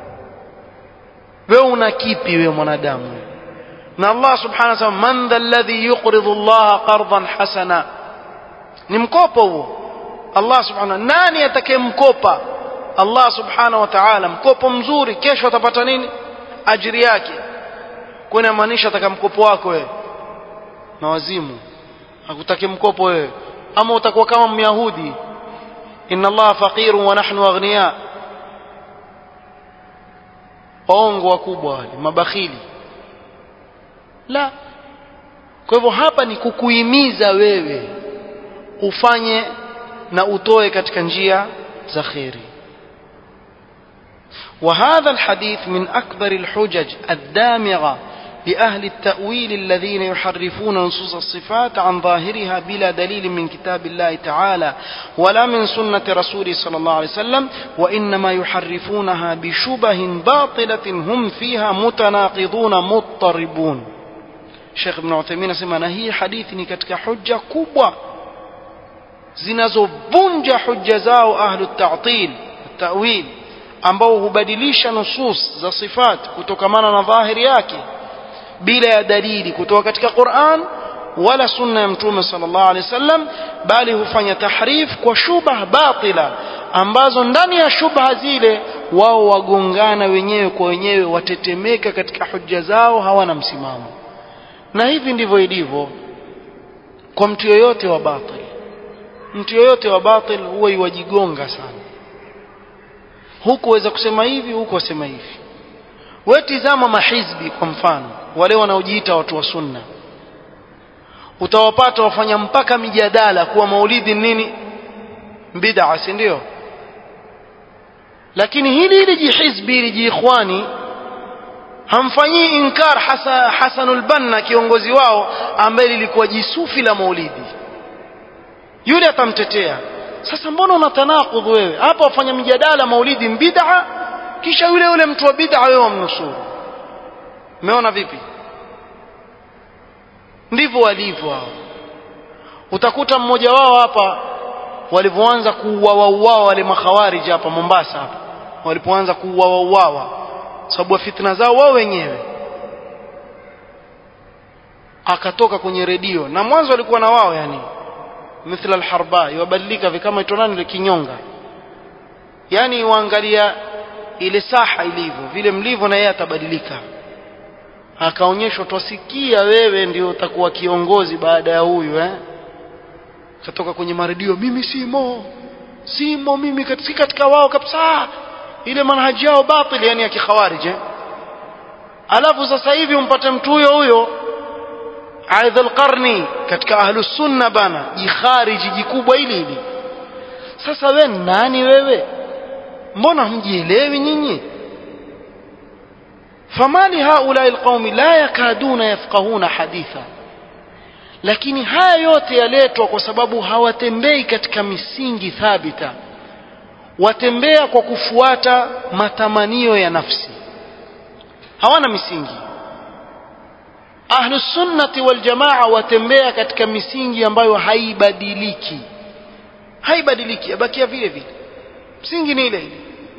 wewe una kipi wewe mwanadamu na Allah subhanahu wa ta'ala man dha alladhi yuqridu Allah qardan hasana ni mkopo huo Allah subhanahu nani atakayemkopa Allah subhanahu wa ta'ala mkopo mzuri kesho atapata nini ajiri yake kuna maanisha ataka mkopo wako wewe na wazimu hakutaki mkopo wewe ama utakuwa kama myahudi inna Allah faqirun wa nahnu aghniya waongo wakubwa wale mabakhili la kwa hivyo hapa ni kukuhimiza wewe ufanye na utoe katika njia za kheri وهذا الحديث من أكبر الحجج الدامغة لأهل التأويل الذين يحرفون نصوص الصفات عن ظاهرها بلا دليل من كتاب الله تعالى ولا من سنة رسوله صلى الله عليه وسلم وإنما يحرفونها بشبه باطلة هم فيها متناقضون مضطربون Sheikh Ibn Uthaymeen asema na hii hadithi ni katika hujja kubwa zinazovunja hujja zao ahlu ta'til ta'wil ambao hubadilisha nusus za sifat kutokamana na dhahiri yake bila ya dalili kutoka katika Qur'an wala sunna ya mtume sallallahu alaihi wasallam bali hufanya tahrif kwa shubha batila ambazo ndani ya shubha zile wao wagongana wenyewe kwa wenyewe watetemeka katika hujja zao hawana msimamo na hivi ndivyo ilivyo kwa mtu yoyote wa batil mtu yoyote wa batil huwa iwajigonga sana huku waweza kusema hivi huku wasema hivi wewe tizama mahizbi kwa mfano wale wanaojiita watu wa sunna utawapata wafanya mpaka mijadala kuwa maulidi nini bid'a si ndio lakini hili hili jihizbi hili jiikhwani hamfanyii inkar hasa Hasanul Banna kiongozi wao ambaye lilikuwa jisufi la maulidi yule atamtetea sasa mbona una tanakudh wewe hapa wafanya mjadala maulidi bid'a kisha yule yule mtu wa bid'a wewe wamnusuru umeona vipi ndivyo walivyo hao utakuta mmoja wao hapa walivyoanza kuuawa wale makhawariji hapa Mombasa hapa walipoanza kuuawa sababu fitna zao wao wenyewe akatoka kwenye redio na mwanzo walikuwa na wao yani mithla alharba yabadilika kama ito nani ile kinyonga yani waangalia ile saha ilivyo vile mlivyo na yeye atabadilika akaonyeshwa twasikia wewe ndio utakuwa kiongozi baada ya huyu eh katoka kwenye maredio mimi simo simo mimi si katika wao kabisa ile manhaji yao batil yani ya kikhawarij eh? alafu sasa hivi umpate mtu huyo huyo aidha alqarni katika ahlus sunna bana jikhariji jikubwa hili hili sasa we nani wewe mbona hamjielewi nyinyi famali haulai alqaumi la yakaduna yafqahuna haditha lakini haya yote yaletwa kwa sababu hawatembei katika misingi thabita watembea kwa kufuata matamanio ya nafsi hawana misingi ahlu sunnati wal jamaa watembea katika misingi ambayo haibadiliki haibadiliki yabakia vile vile msingi ni ile ile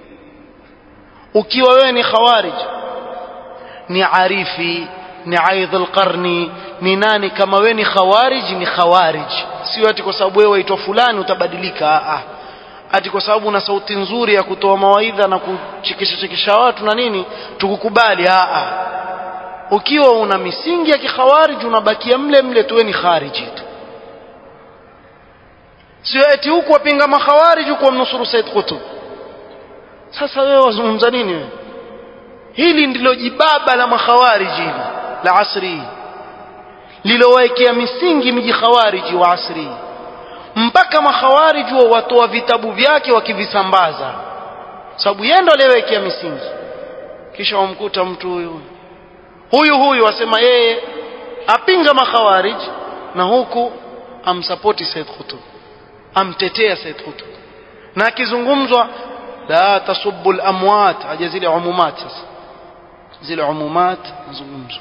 ukiwa wewe ni khawarij ni arifi ni aidh alqarni ni nani kama wewe ni khawarij ni khawarij sio ati kwa sababu wewe waitwa fulani utabadilika ah ati kwa sababu una sauti nzuri ya kutoa mawaidha na kuchekesha chekesha watu na nini tukukubali a a ukiwa una misingi ya kikhawarij unabakia mle mle tuwe ni khariji tu sio eti huku wapinga makhawarij huku wamnusuru Said Qutb sasa wewe wazungumza nini wewe hili ndilo jibaba la makhawarij hili la asri lilowekea misingi miji khawariji wa asri mpaka makhawarij wa watoa vitabu vyake wakivisambaza sababu yeye ndo aliyewekea misingi kisha wamkuta mtu huyu huyu huyu asema yeye apinga makhawarij na huku amsapoti Said Qutb amtetea Said Qutb na akizungumzwa la tasubbu al-amwat aje zile umumat sasa zile umumat mazungumzo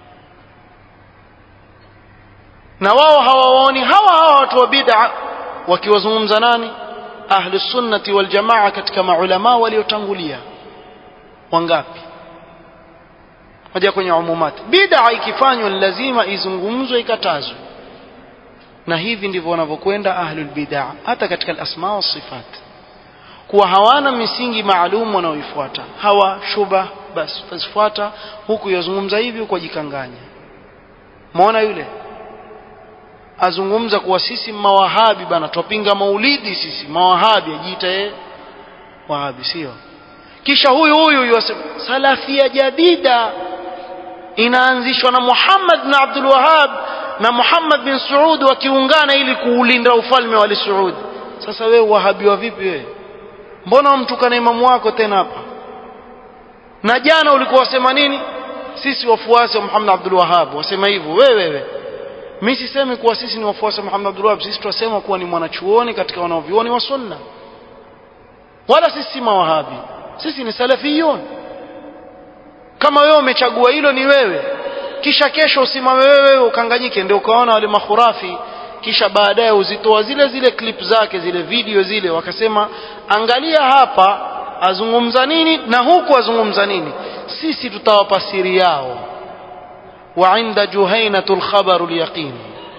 na wao hawawaoni hawa hawa watu wa bid'a wakiwazungumza nani ahli sunnati wal jamaa katika maulama waliotangulia wangapi moja kwenye umumat bid'a ikifanywa lazima izungumzwe ikatazwe na hivi ndivyo wanavyokwenda ahlul bid'a hata katika al-asma wa sifat kuwa hawana misingi maalum wanaoifuata hawa shuba basi fasifuata huku yazungumza hivi huku ajikanganya muona yule azungumza kuwa sisi mawahabi bana twapinga maulidi sisi mawahabi ajiita yeye wahabi sio kisha huyu huyu yasema salafia jadida inaanzishwa na Muhammad bin Abdul Wahhab na Muhammad bin Saud wakiungana ili kuulinda ufalme wa Saud sasa wewe wahabiwa vipi wewe mbona wamtukana imamu wako tena hapa na jana ulikuwa wasema nini sisi wafuasi wa Muhammad Abdul Wahhab wasema hivyo wewe wewe mimi sisemi kuwa sisi ni wafuasi wa Muhammad Abdul Wahhab sisi tunasema kuwa ni mwanachuoni katika wanaovioni wa sunna wala sisi si mawahabi sisi ni salafiyun kama wewe umechagua hilo ni wewe kisha kesho usimame wewe ukanganyike ndio ukaona wale mahurafi kisha baadaye uzitoa zile zile clip zake zile video zile wakasema angalia hapa azungumza nini na huku azungumza nini sisi tutawapa siri yao wa inda juhainatul khabaru lyaqin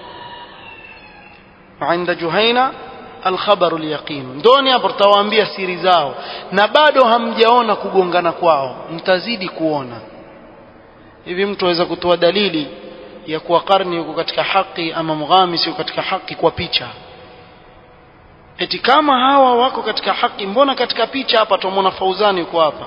wa inda juhaina alkhabaru lyaqin ndoni hapo tutawaambia siri zao na bado hamjaona kugongana kwao mtazidi kuona hivi mtu aweza kutoa dalili ya kuwa karni yuko katika haki ama mghamis yuko katika haki kwa picha eti kama hawa wako katika haki mbona katika picha hapa tumwona fauzani yuko hapa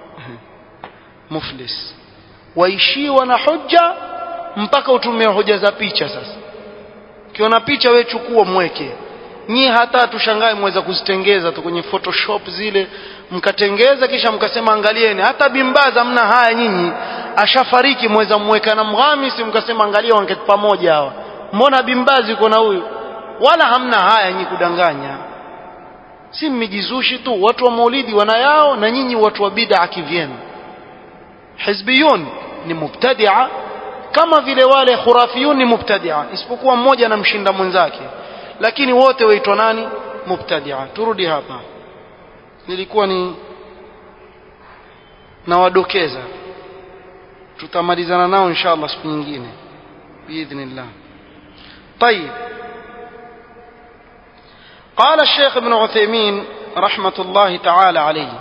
muflis waishiwa na hoja mpaka utumie hoja za picha sasa ukiona picha we chukua mweke nyie hata tushangae mweza kuzitengeza tu kwenye photoshop zile mkatengeza kisha mkasema angalieni hata bimbaza mna haya nyinyi ashafariki mweza mweka na mghamisi mkasema angalia wangeti pamoja hawa mbona bimbazi yuko na huyu wala hamna haya nyinyi kudanganya si mmijizushi tu watu wa maulidi wana yao na nyinyi watu wa bid'a kivyenu hizbiyun ni mubtadia kama vile wale khurafiyun ni mubtadia isipokuwa mmoja anamshinda mwenzake lakini wote waitwa nani mubtadia turudi hapa nilikuwa ni nawadokeza tutamalizana nao inshallah siku nyingine biidhnillah طيب قال الشيخ ابن عثيمين رحمة الله تعالى عليه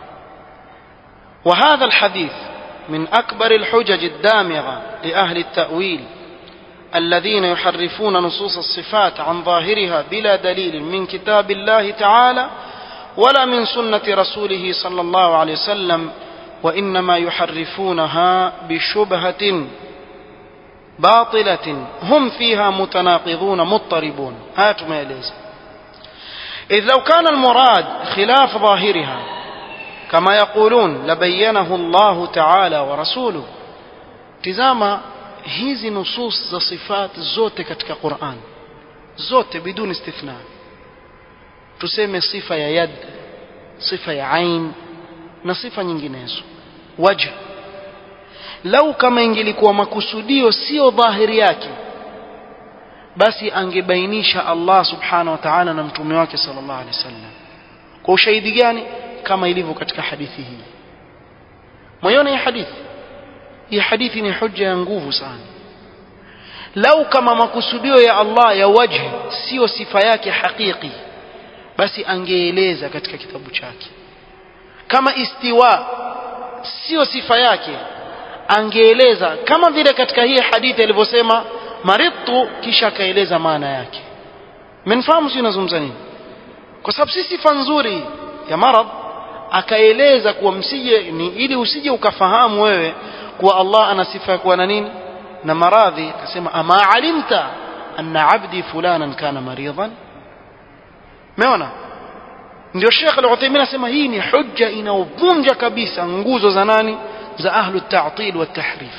وهذا الحديث من أكبر الحجج الدامغة لأهل التأويل الذين يحرفون نصوص الصفات عن ظاهرها بلا دليل من كتاب الله تعالى ولا من سنة رسوله صلى الله عليه وسلم وإنما يحرفونها بشبهة باطلة هم فيها متناقضون مضطربون هات ما يليز إذ لو كان المراد خلاف ظاهرها كما يقولون لبينه الله تعالى ورسوله تزama hizi nusus za sifat zote katika Qur'an zote biduni istithna tuseme sifa ya yad sifa ya ain na sifa nyinginezo wajh lau kama ingelikuwa makusudio sio dhahiri yake basi angebainisha Allah subhanahu wa ta'ala na mtume wake sallallahu alaihi wasallam kwa ushahidi gani kama ilivyo katika hadithi hii moyoni ya hadithi hii hadithi ni hujja ya nguvu sana lau kama makusudio ya Allah ya wajhi sio sifa yake hakiki basi angeeleza katika kitabu chake kama istiwa sio sifa yake angeeleza kama vile katika hii hadithi alivyosema maridtu kisha akaeleza maana yake mnafahamu si nazungumza nini kwa sababu si sifa nzuri ya marad akaeleza kuwa msije ni ili usije ukafahamu wewe kuwa Allah ana sifa ya kuwa na nini na maradhi akasema ama alimta anna abdi fulanan kana maridan umeona ndio Sheikh Al-Uthaymeen anasema hii ni hujja inaovunja kabisa nguzo za nani za ahlu at-ta'til wa at-tahrif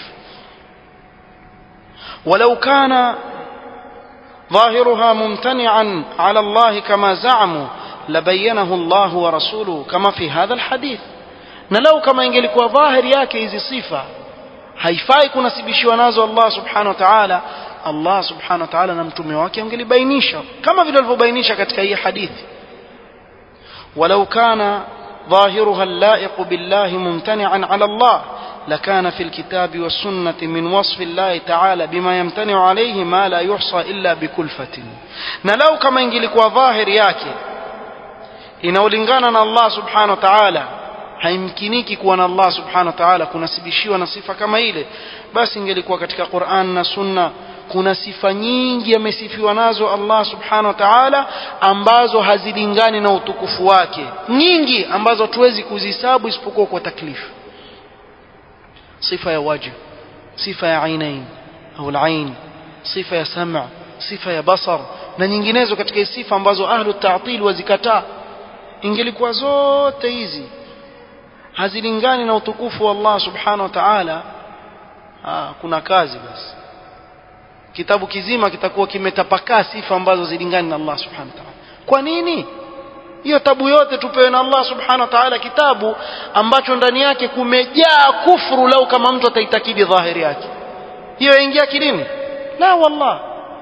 ولو كان ظاهرها ممتنعا على الله كما زعموا لبينه الله ورسوله كما في هذا الحديث na lau kama ingelikuwa dhahiri yake hizi sifa haifai kunasibishiwa nazo Allah subhanahu wa ta'ala Allah subhanahu wa ta'ala na mtume wake angelibainisha kama vile alivyobainisha katika hii hadithi ولو كان ظاهرها اللائق بالله ممتنعا على الله لكان في الكتاب والسنة من وصف الله تعالى بما يمتنع عليه ما لا يحصى إلا بكلفة نلو كما ingelikuwa ظاهر yake inaolingana na Allah subhanahu wa ta'ala haimkiniki kuwa na Allah subhanahu wa ta'ala kunasibishiwa na sifa kama ile basi ingelikuwa katika Qur'an na Sunna kuna sifa nyingi amesifiwa nazo Allah subhanahu wa ta'ala ambazo hazilingani na utukufu wake nyingi ambazo tuwezi kuzihesabu isipokuwa kwa taklifu sifa ya wajh sifa ya ainain au alain sifa ya sam' sifa ya basar na nyinginezo katika sifa ambazo ahlu ta'til wazikataa ingelikuwa zote hizi hazilingani na utukufu wa Allah subhanahu wa ta'ala kuna kazi basi kitabu kizima kitakuwa kimetapakaa sifa ambazo zilingani na Allah subhanahu wa ta'ala kwa nini hiyo tabu yote tupewe na Allah subhanahu wa ta'ala kitabu ambacho ndani yake kumejaa kufuru lau kama mtu ataitakidi dhahiri yake hiyo ingia akilini la wallah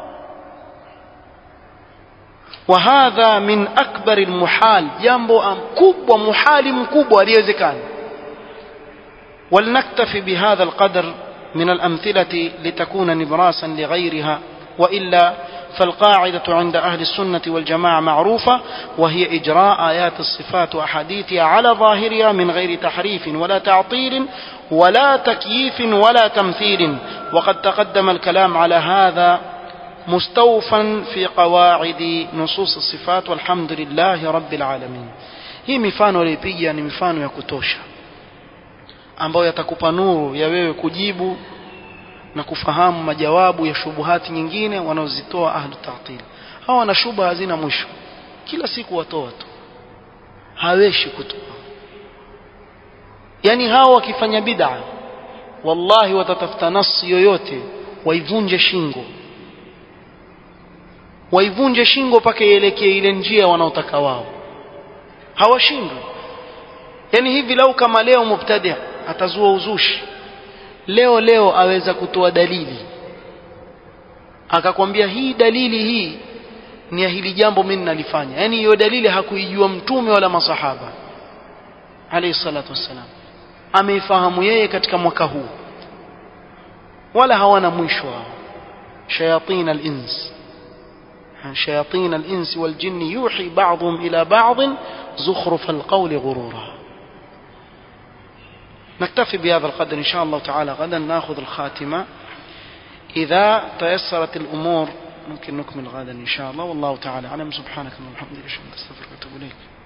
وهذا من أكبر المحال جambo kubwa muhali mkubwa aliyewezekana ولنكتفي بهذا القدر من الأمثلة لتكون نبراسا لغيرها وإلا فالقاعدة عند أهل السنة والجماعة معروفة وهي إجراء آيات الصفات وأحاديثها على ظاهرها من غير تحريف ولا تعطيل ولا تكييف ولا تمثيل وقد تقدم الكلام على هذا مستوفا في قواعد نصوص الصفات والحمد لله رب العالمين hii mifano aliyopiga ni mifano ya kutosha ambayo yatakupa nuru ya wewe kujibu na kufahamu majawabu ya shubuhati nyingine wanaozitoa ahlu ta'til hawa wana shubha hazina mwisho kila siku watoa tu haweshi kutoa yani hawa wakifanya bid'a wallahi watatafuta nasi yoyote waivunje shingo waivunje shingo mpaka ielekee ile njia wanaotaka wao hawashindwi yani hivi lau kama leo mubtadi atazua uzushi leo leo aweza kutoa dalili akakwambia hii dalili hii ni ya hili jambo mimi nalifanya yani hiyo dalili hakuijua mtume wala masahaba alayhi salatu wassalam ameifahamu yeye katika mwaka huu wala hawana mwisho wao shayatin al-ins شياطين الإنس والجن يوحي بعضهم إلى بعض زخرف القول غرورا نكتفي بهذا القدر إن شاء الله تعالى غدا ناخذ الخاتمة إذا تيسرت الأمور ممكن نكمل غدا إن شاء الله والله تعالى أعلم سبحانك اللهم وبحمدك أشهد أن لا إله إلا أنت أستغفرك وأتوب إليك